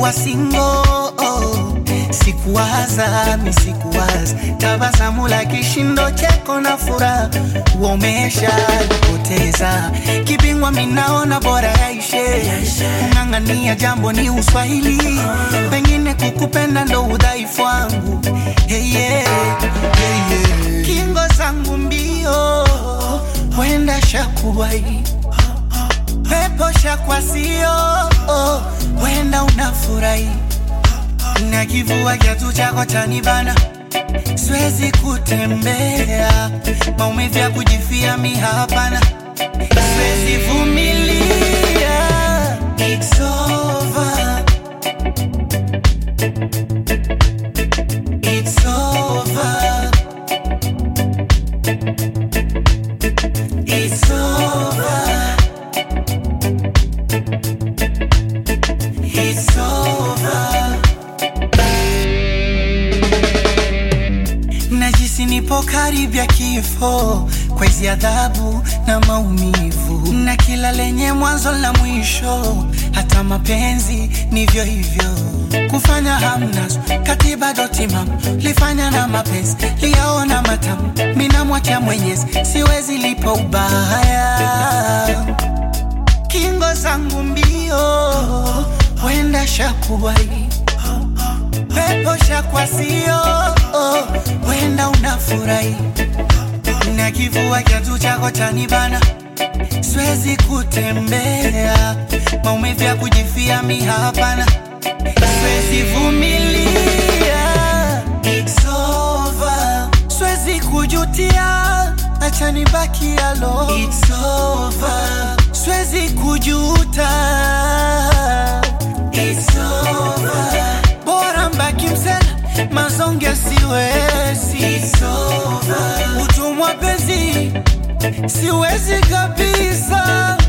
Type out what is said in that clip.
kuwa singo sikuwaza misikuwaza tabasamu la kishindo cheko na furaha uomesha nipoteza kibingwa minaona bora yaishe kung'ang'ania jambo ni uswahili pengine kukupenda ndo udhaifu wangu hey, yeah, hey, yeah. kingo zangu mbio wenda shakuwai pepo shakwasio wenda unafurahi na kivua kiatu chako chanibana, siwezi kutembea, maumivu ya kujifia mi hapana, siwezi vumilia. It's over. It's over. It's over. It's over. Najisi nipo karibia kifo kwa hizi adhabu na maumivu, na kila lenye mwanzo na mwisho, hata mapenzi nivyo hivyo. Kufanya hamna katiba dotimam, lifanya na mapenzi liyaona matamu, minamwacha Mwenyezi, siwezi lipa ubaya kingo zangu mbio, wenda shakuwai pepo shakwasio, wenda unafurahi na kivua kiatu chako chanibana, siwezi kutembea, maumivu ya kujifia mi hapana, siwezi vumilia. It's over. Siwezi kujutia, acha nibaki alo. It's over. Siwezi kujuta. It's over. Bora mbaki msela, mazonge siwezi. It's over. Utumwa penzi siwezi kabisa.